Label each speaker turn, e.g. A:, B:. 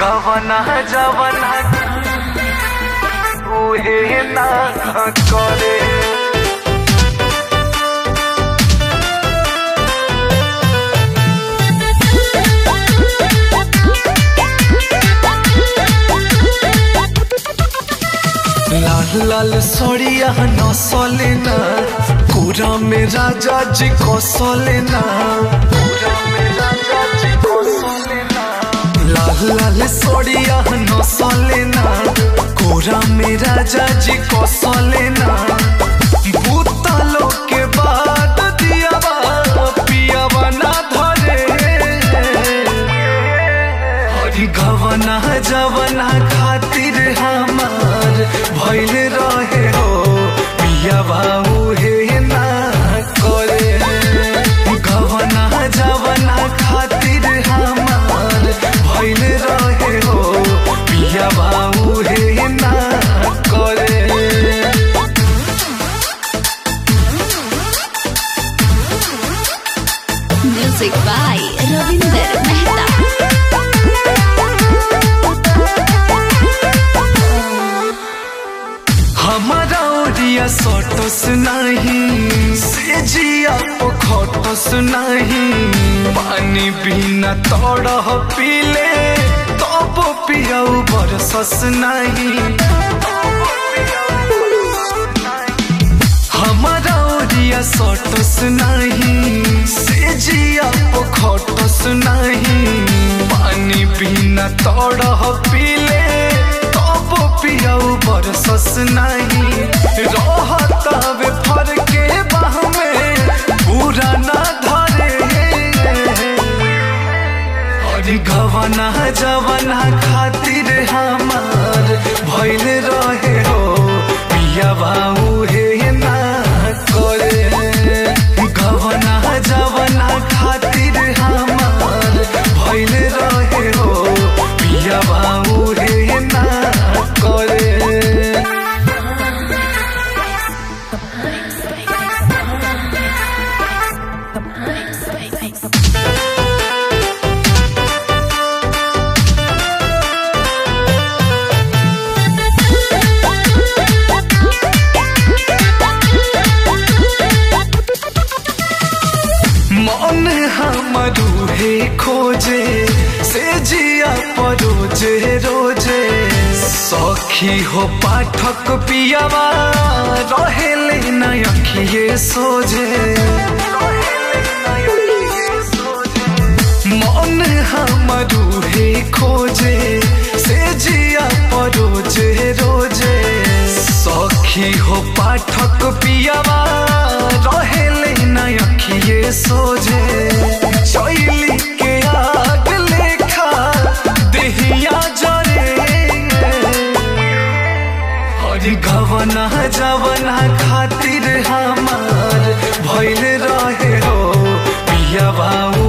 A: गवना जवना उहे ना करे लाल लाल सड़िया नसले ना पूरा में राजा जी कौशले ना पूरा में राजा जी कौशले ना लाल लाल सड़िया नसले ना कोरा में राजा जी कौशले ना भूतलो के बाद दिया पियावा ना धरे हरी गवना जवना खातिर हमार भइल रहे हो पिया बाबू हे ना करे गवना जवना खातिर हमार भइल रहे हो पिया बाबू हे ना करे
B: Music by Ravinder Mehta.
A: हमारा ओरिया सटस नहीं से जिया पोखटस नहीं पानी बिना तड़ह पीले तब पियाऊ बरसस नहीं हमारा ओरिया सटस नहीं से जिया पोखटस नहीं पानी बिना तड़ह पीले तब पियाऊ बरसस नहीं रहतावे फर के बाह में पूरा ना धरे अरे गवना जवना खातिर हमार भइल रहे हो पिया बाबू हे ना करे गवना जवना खातिर हमार भइल रहे हो पिया बाबू हे ना करे मन हमरू हे खोजे से जिया परोजे रोजे सखी हो पाठक पियावा रहेले न अखिए सोझे मन हमरू हे खोजे से जिया परोजे रोजे सखी हो पाठक पियावा रहेले न अखिए सोझे चैली के आग लेखा देहिया जरे हरी गवना जवना खातिर हमार भइल रहे हो पिया बाबू